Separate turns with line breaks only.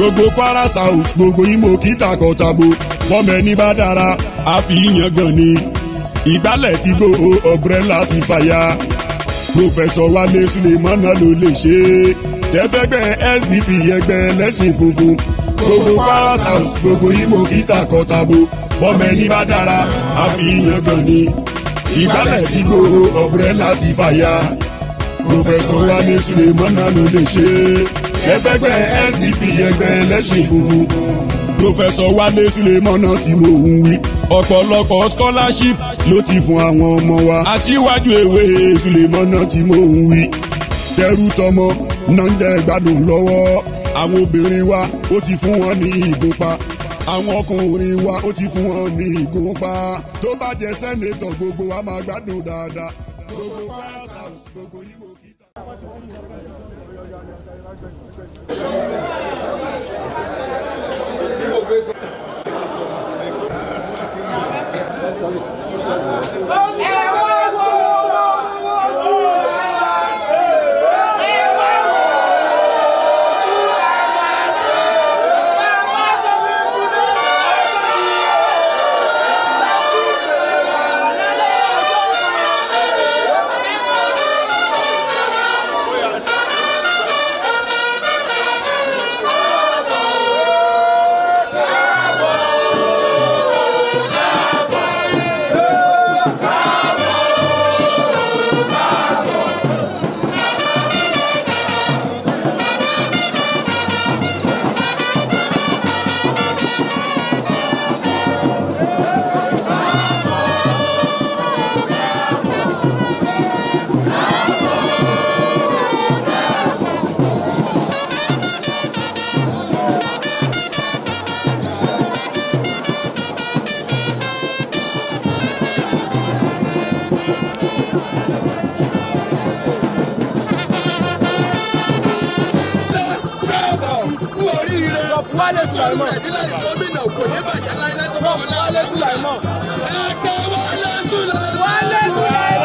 gbogbo kwara south gbogbo imo kíta kọtabo bọ́mọ ẹni bá dára àfi yan gan ni ìgbálẹ̀ tí gbòòrò ọ̀brẹ́là ti fàya pòfẹ́sọ̀ wálé sulemana ló lè ṣe é tẹ́fẹ́gbẹ́ sdp ẹgbẹ́ ẹlẹ́sìn funfun gbogbo kwara south gbogbo imo kíta kọtabo bọ́mọ ẹni bá dára àfi yan gan ni ìgbálẹ̀ tí gbòòrò ọ̀brẹ́là ti fàya pòfẹ́sọ̀ wálé sulemana ló lè ṣe é tẹ́fẹ́gbẹ́ sdp ẹgbẹ́ ẹlẹ́sìn funfun pòfẹ́sọ̀ wálé sulemana tí mo ń wí ọ̀pọ̀lọpọ̀ scholarship ló ti fún àwọn ọmọ wa. aṣíwájú ewé sulemana tí mo ń wí. tẹrú tọmọ náà ń jẹ ìgbádùn lọ́wọ́. àwọn obìnrin wa ó ti fún wọn ní ìgúnpá. àwọn ọkùnrin wa ó ti fún wọn ní ìgúnpá. tó bá jẹ sẹ́nẹ̀tọ̀ gbogbo wa máa gbádùn dáadáa. gbogbo Kwara South, gbogbo Imo kíta.
kú oríire àpapọ̀ rẹ̀ nílẹ̀ gómìnà kò ní bàjẹ́ láyé tó bá wọn láàrin ẹgbẹ́ wálé sùlẹ̀.
Wálé Sùlẹ̀